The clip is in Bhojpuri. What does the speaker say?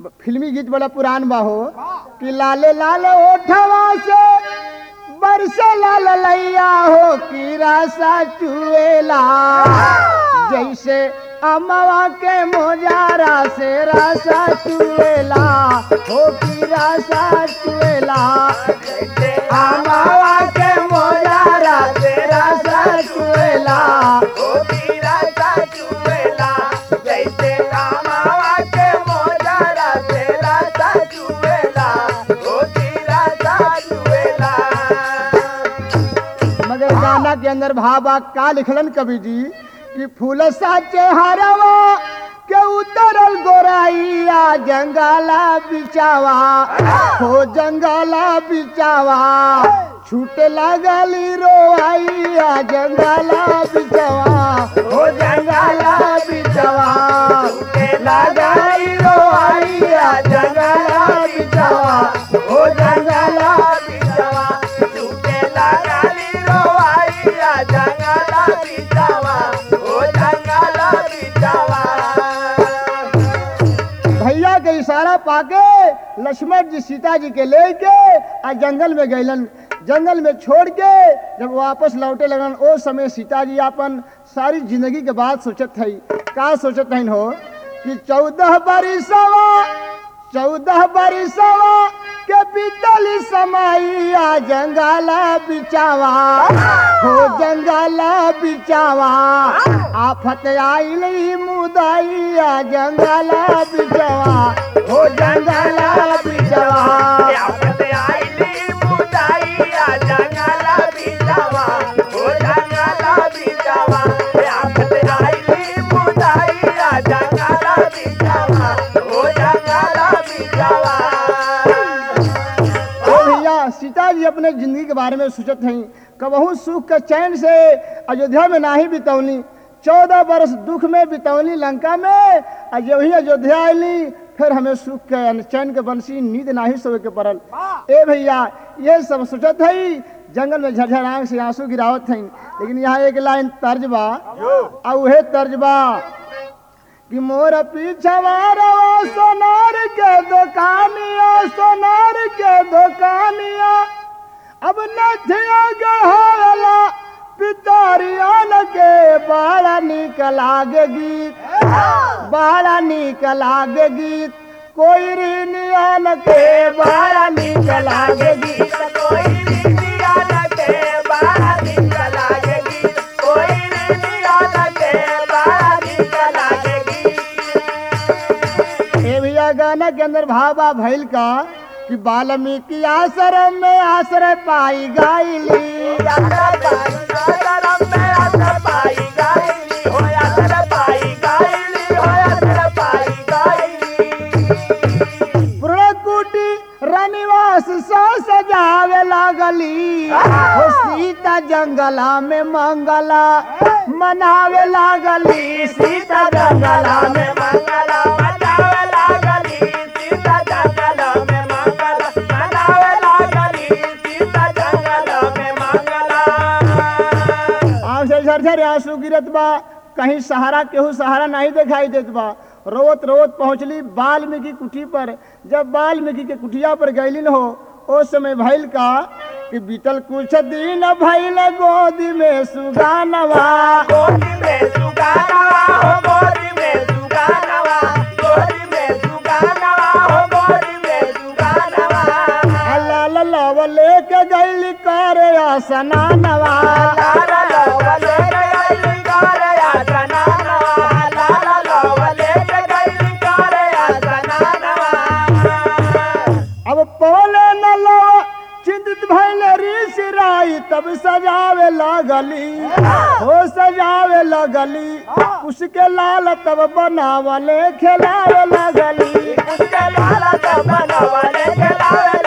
फिल्मी गीत बड़ा पुरान बा हो कि लाले लाल ओठवा से बरसे लाल लैया हो कि रासा चुएला जैसे अमवा के मोजारा से रासा चुएला हो कि रासा चुएला अमवा के मोजारा से रासा चुएला मगर गाना के अंदर भाबा का लिखलन कवि जी कि फूल साचे हरवा के उतरल गोराइया जंगला बिचावा हो जंगला बिचावा छूटे लगली रोआइया जंगला बिचावा हो जंगला बिचावा लगली रोआइया जंगला बिचावा हो जंगला भैया के इशारा पाके लक्ष्मण जी सीता जी के लेके आ जंगल में गैलन जंगल में छोड़ के जब वापस लौटे लगन ओ समय सीता जी अपन सारी जिंदगी के बात सोचत है का सोचत है हो कि चौदह बरिसवा चौदह बरिसवा के बीतल समैया जंगला बिचावा हो जंगला बिचावा आफत आइल ही मुदैया जंगला बिचावा हो जंगला बिचावा ओ भैया सीता जी अपने जिंदगी के बारे में सोचत हैं कबहू सुख के चैन से अयोध्या में नाही बितौली चौदह बरस दुख में बितौली लंका में आ जब ही अयोध्या आईली फिर हमें सुख के यानी चैन के बंसी नींद नाही सोए के पड़ल ए भैया ये सब सोचत है जंगल में झरझर आंख से आंसू गिरावत हैं लेकिन यहाँ एक लाइन तर्ज बा आ उहे तर्ज बा कि मोर पीछवारा सोनार के दुकानिया सोनार के दुकानिया अब नथिया गढ़ाला पितरियान के बड़ा निक लागे गीत बड़ा निक लागे गीत कोई ऋणियान के बड़ा निक लागे गीत ए भैया गाना के अंदर भावा भैल का कि वाल्मीकि आश्रम में आश्रय पाई गायली पुरकुटी रनिवास सा सजावे लागली हो सीता जंगला में मंगला मनावे लागली सीता जंगला में आँख से झरझर आंसू गिरत बा कहीं सहारा केहू सहारा नहीं दिखाई देत बा रोत रोत पहुंचली वाल्मीकि कुटी पर जब वाल्मीकि के कुटिया पर गैलिन हो ओ समय भैल का कि बीतल कुछ दिन भैल गोदी में सुगानवा लाल लव लेके गैली करे स्नानवा अब पवले न लव चिंतित भैल ऋषि राई तब सजावे लगली हो सजावे लगली उसके लाल तब बनावले खिलावे लगली उसके लाल तब बनवले खिलावे